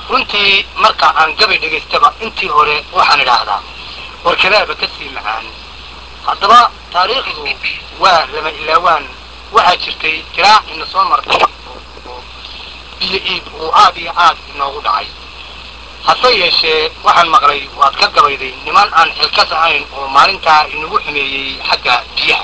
runtii marka aan gabay dhegaystaba intii hore waxaan idhaahdaa warkadaaba ka sii macaan haddaba taariikhdu waa lama ilaawaan waxaa jirtay tiraac ina soo martay oo biyo iib uu aad iyo aad inoogu dhacay hase yeeshee waxaan maqlay waad ka gabayday niman aan xilkas ahayn oo maalintaa inagu xumeeyey xagga biyaha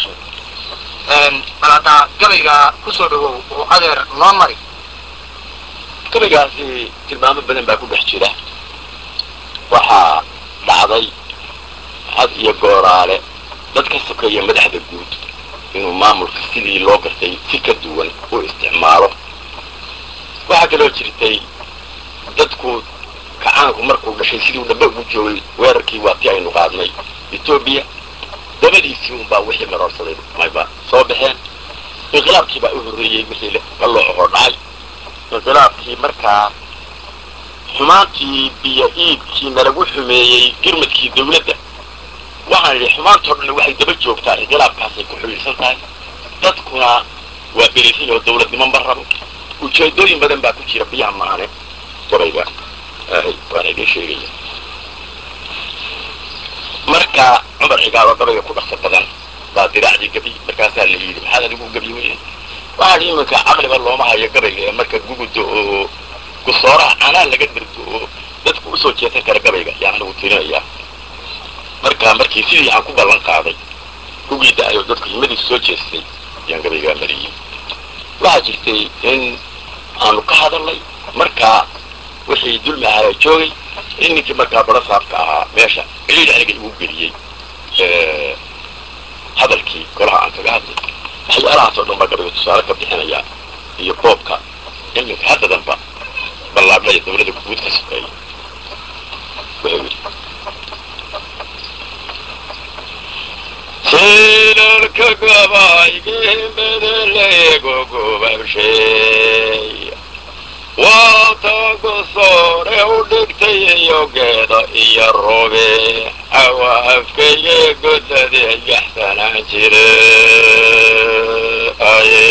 bal haddaa gabayga kusoo dhawow oo adeer noo mari gabaygaasi tilmaamo badan baa ku dhex jira waxaa dhacday had iyo gooraale dad ka sokeeya madaxda guud inuu maamulka sidii loo gartay si ka duwan u isticmaalo waxaa kaloo jirtay dadku kacaanku markuu dhashay siduu dhaba ugu joogay weerarkii waa ti aynu qaadnay etoobiya dabadiisii unbaa wixii maroorsaday mayba soo baxeen inqilaabkii baa u horreeyey wixii qalooco hor dhacay inqilaabkii markaa xumaantii biyo iibkii nalagu xumeeyey girmadkii dawladda waxaan idhi xumaantoo dhan waxay daba joogtaa inqilaabkaasay ku xulilsan tahay dadkuna waa berisan oo dawladnimo ma rabo ujeedooyin badan baa ku jira biyaha maane gabayga waana idiin sheegaya marka cumar cigaalo gabayga ku dhaqso badan baa diraacdii gabi markaasaa la yidhi maxaad adigu gabi weye waxaa dhi iminka caqliba looma hayo gabayga ee marka gugudo oo gusooraha canaan laga dirto oo dadku usoo jeesan kara gabayga yaan anigu tirinayaa marka markii sidii aan ku ballan qaaday kugii da-ayo dadku himadiisu soo jeestay ayaan gabaygaa mariyey waxaa jirtay in aanu ka hadalnay markaa wixii dulmi ahaa joogay in ninkii markaa baro saabka ahaa meesha ciliil aniga igu geliyey hadalkii golaha aan kaga hadlay waxyaalahaas oo dhan baa gabayga tusaale ka bixinaya iyo boobka iminka haddadanba ballaadhaya dawladda guud ka sokeeya wuxuu yidhi silalka gabaygii medeleego gubabshay waatagu soore u dhigtay iyo geeda iyo robe awa afkayga godlade yaxsanaan jire aye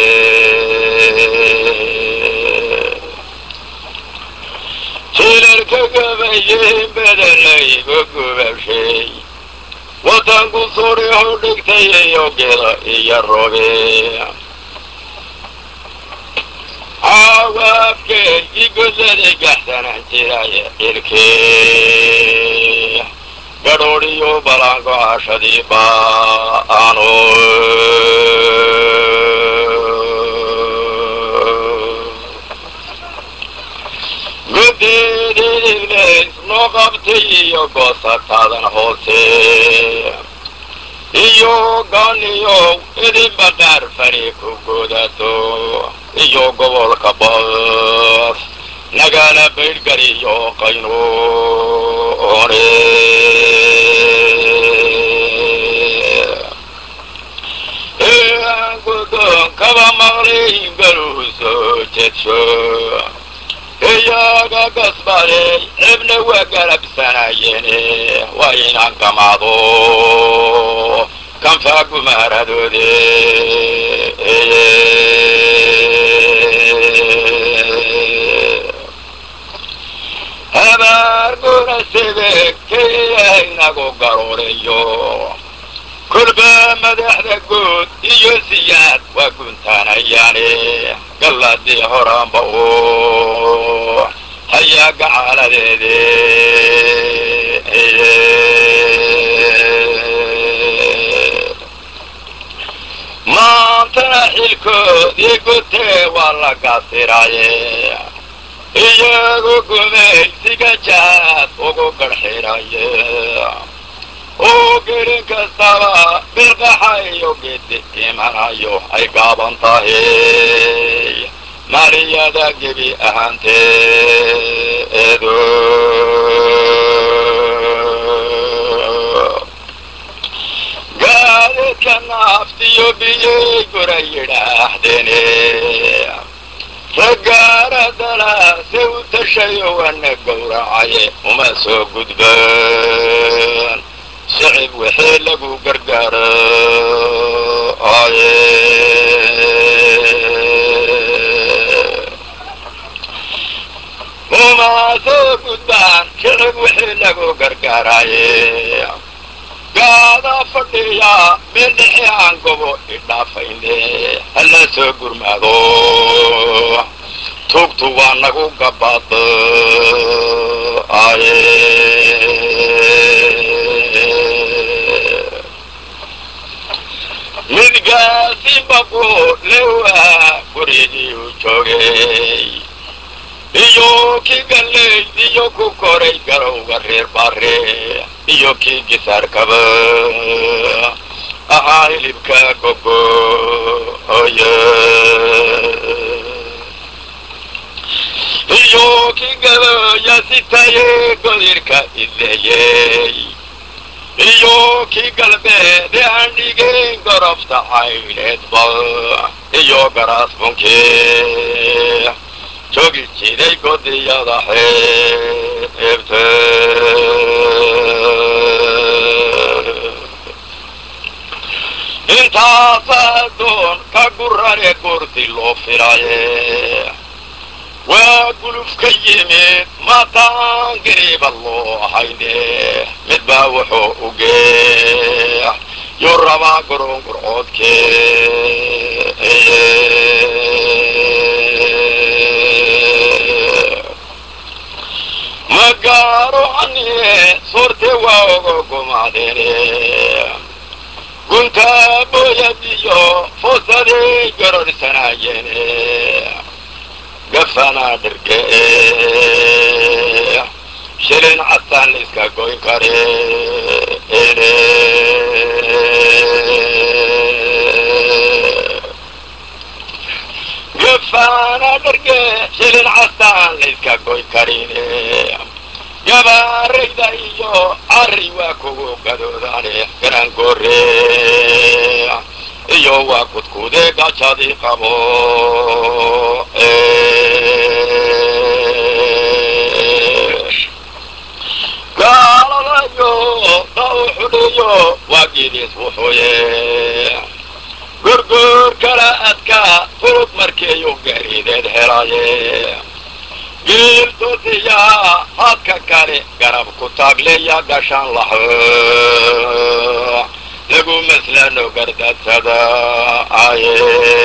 silalka gabaygii medelaygo gubabshay watanku surihu dhigtay iyo geeda iyo robe cawaafkeygii godlada gaxsanaan jiraaye cirkee gadhoodhiyo balango cashadii baano gudeedidibleys noo qabtay iyo goosataadan hoose iyo ganiyow idinba qaar fari ku godato iyo gobolka bas nagala baydhgariyo qaynoone gudoonkaba maqlay galuu soo jedsho iyaga gasbaley cibna waa garabsanayeene waa inaan kamaado kanfaagumaaradoode habaar gura sebekey inagu garooreyo kolba madaxda guud iyo siyaad waa guntaanayaane galladii horaanba oo hayaa gacaaladeede maantana xilkoodii gutee waa la gaasiraaye iyagu gumaysiga jaad ugu garxiraye oo gelin kastaba bilqaxayo gedi imanayo ay gaaban tahay maliyada gebi ahaanteedu gaadidka naaftiyo biyey gura yidhaahdeene ragaaradala se u tashayo wana gowracaye uma soo gudbaan shicib wixii lagu gargaaro aye oo soo gudbaan shicib wixii lagu gargaaraaye gaada fadhiya meel dhexe aan gobo idhaafayne hala soo gurmaado tugtu waa nagu gabaad aye midgaasi baqo lewaa gurigii u joogay iyo kii galleyd iyo ku koray garowga reer bare iyo kii gisaarkaba ahaa hilibka gogo oye iyo kii gabaya sitaye godirka ideeyey iyo kii galbeede aan dhigeyn gorofta cayneedba iyo garaasbunkii joogi jiray godiyada xeebte intaasaa doon ka gurane goorti loo filaye waa guluf ka yimid mataan gariiba loo hayne mid baa wuxuu u geex yuu rabaa gurungurcoodkee magaaro anie sorte waa oga gumaadene guntaa booyadiyo foosaday garorhsanaayene gafanaa dhirge shilin castaan la iska goyn kare gafanaa dhirge shilin castaan la iska goyn karine gabaarayda iyo cari waa kugu gadoodane garangoore iyo waa kudkude gajadii qabo gaaladayo da u xudhiyo waa gidiis wuxuye gurguur kala adka furud markiiyu gariideed helaye giil dutiya hadka kale garab ku taagleya gashaan laho lagu maslano gardadsada aye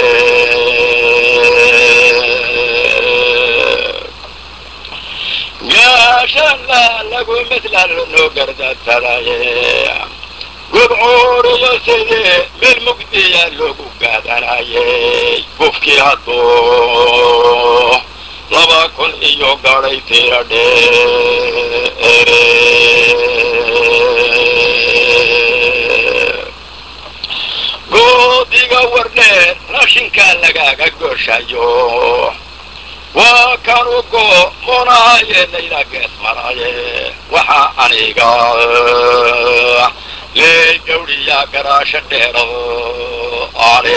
gaashana lagu maslano gardadsadaye gubcuuriyo sidii meel mugdiya loogu gaadanaye gufkii hadduu laba kun iyo gaday tira dheere goodiga warneed rashinkaa lagaaga gooshayo waa kanugo munahaye layla gees maraye waxaa aniga lee gawdhiya garaasho dheero ale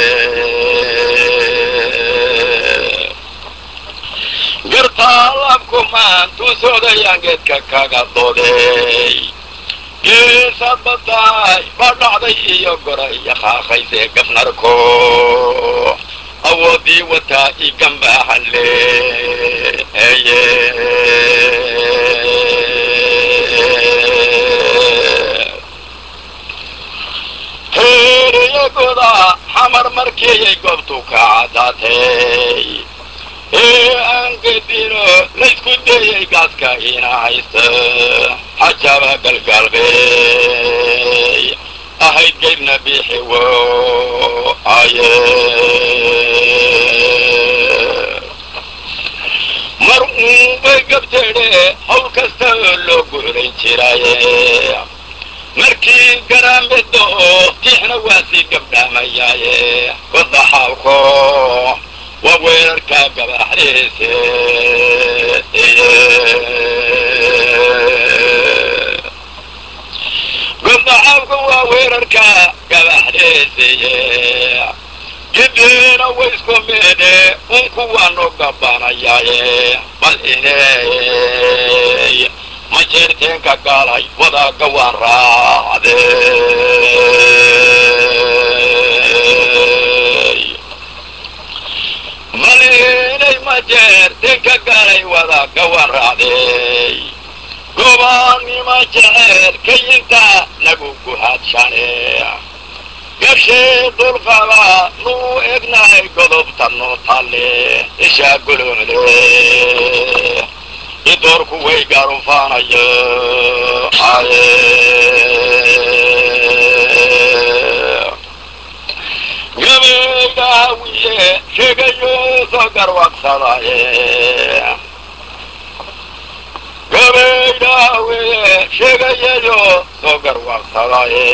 gartaalabku maantuu sodayaan geedka kaga dooday geesad badaay ba dhacday iyo goray iyo qaaqaysee gafnarko awoodii wataa i gambaahalle eye heeriyagoda xamar markiiyay goobtu ka caddaatay ee aan gedino laysku dayay gaaska ina haysta xajaba galgaalbey ahayd geydna biixiwo aye mar uunbay gabteedhe hawl kasta oo loo guulayn jiraaye markii garaamedo oo tiixna waa sii gabdhaamayaaye godaxaalko waa weerarka gabaxdiise godaxaalku waa weerarka gabaxdiisiye gideena waysku meedhe unku waanu gabanayaaye bal iney ma jeerteenka gaalay wadaaga waan raacde bal inay ma jeer dinka galay wada gawan raacday gobaannima jecel kayinta nagu guhaadshane gashee dulqaba nuu egnahay godobta noo talle ishaa goloole idoorku way garufaanayo aye gabaydaawiye sheegayo soo garwaqsadaye gabaydaawiye sheegayayo soo garwaqsadaye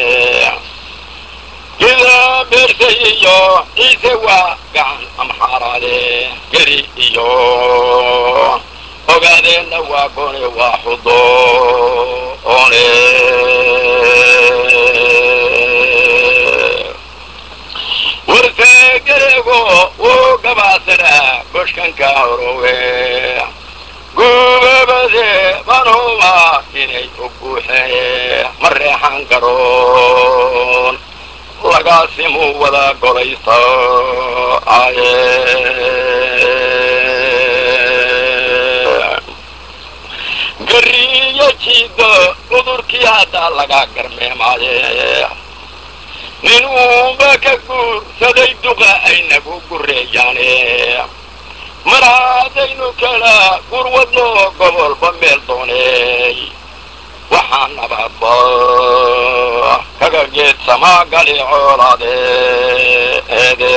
gida beersay iyo ciise waa gacan amxaaraade geri iyo ogaadeenna waa gone waa xudo one warse gerego wuu gabaasana goshkanka horowe gubabade banuma inay u buuxeen ma reexan garoon lagaasimu wada golaysa aye gariyo jiido cudurkii haddaa laga garmeemaaye nin uunba ka guursaday duqa ay nagu gureeyaane mar haddaynu kala gurwadno gobolba meel dooney waxaa nabadba kaga geedsamaa gali coolaade eede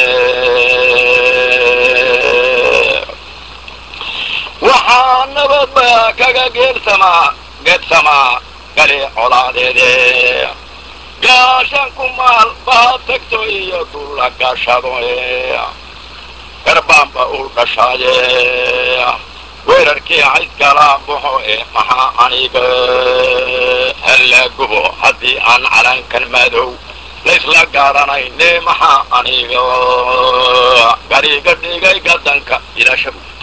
waxaa nabadba kaga geedsamaa geedsamaa gali colaadeede gaashan ku maal baad tagto iyo dulla gaashado garbaanba uu dhashaaye weerarkii cayskala baxo ee maxaa aniga halla gubo haddii aan calankan madow laysla garanayne maxaa aniga gariga dhigay gadanka ilaashabu